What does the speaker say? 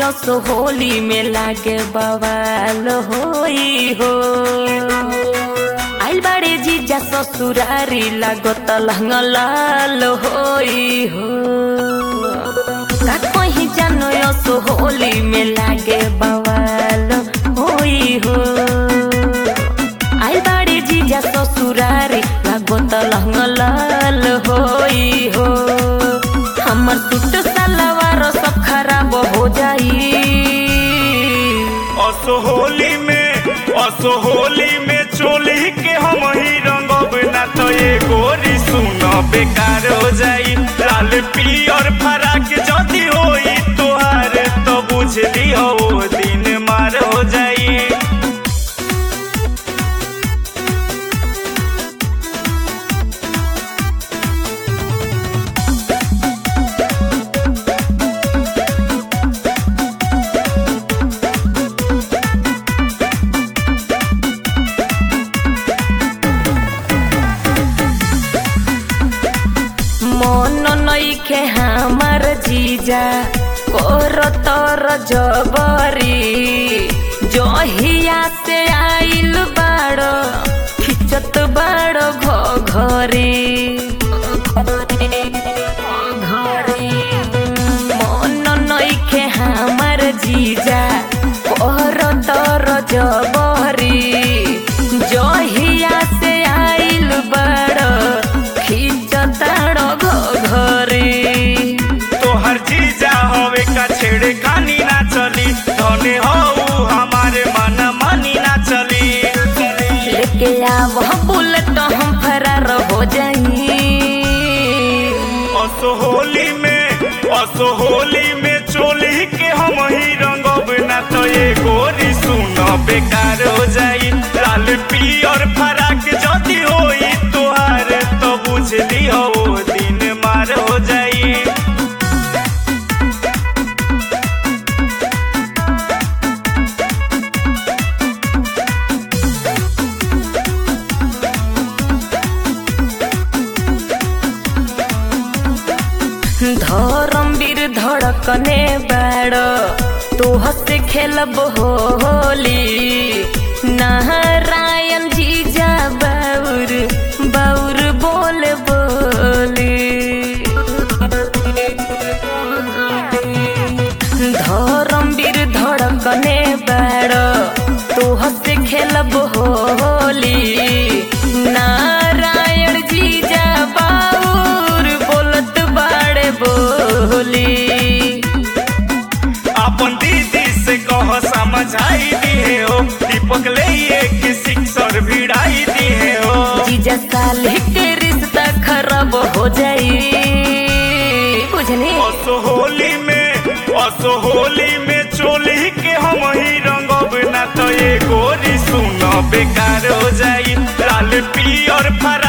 सो होली में लागे बवाल होई हो आइल बाड़े जीजा ससुरारी लागत लहंगलाल होई हो का कहीं जानो यो सो होली में लागे बवाल होई हो आइल बाड़े जीजा ससुरारी लागत लहंगलाल होई हो हमर सूट सलवार सब खराब हो जाई असो होली में असो होली में चोली के हम ही रंगब ना तो ये गोरी सुन बेकार हो जाई लाल पियर फराक जदी होई तोहार तो बुझ लियो वो दिन मार हो जाई मन नइखे हमार जीजा कोर तर जबरी जहिया से आइल बाड़ो खिचत बाड़ो घरे मन नइखे हमार जीजा कोर तर जबरी जहिया से आइल बाड़ो खिचताड़ो घरे तोहर जीजा होवे का छेड़े खानी ना चली धने हो हमारे मन मानी ना चली लेके आव बुलेट हम फरार हो जाई असो होली में असो होली में चोली के हम ही रंगब ना तो ये गोरी सुन बेकार हो जाई लाल पियर फराक जदी होई तोहार तो बुझ लियो वो दिन मार हो जाई धर्मवीर धड़कने बाड़ो तू हसे खेलब होली नारायण जीजा बाउर बाउर बोल बोली धर्मवीर धड़कने बाड़ो तू हसे खेलब होली नारायण जीजा बाउर बोलत बाड़े बोली अपन दीदी से कह समझाई दिए हो दीपक ले एक सिक्सर भिड़ाई दिए हो जीजा साले के रिश्ता खराब हो जाई बुझनी असो होली में असो होली में चोली के हम ही रंगब ना तो ये गोरी सुन बेकार हो जाई लाल पियर फरा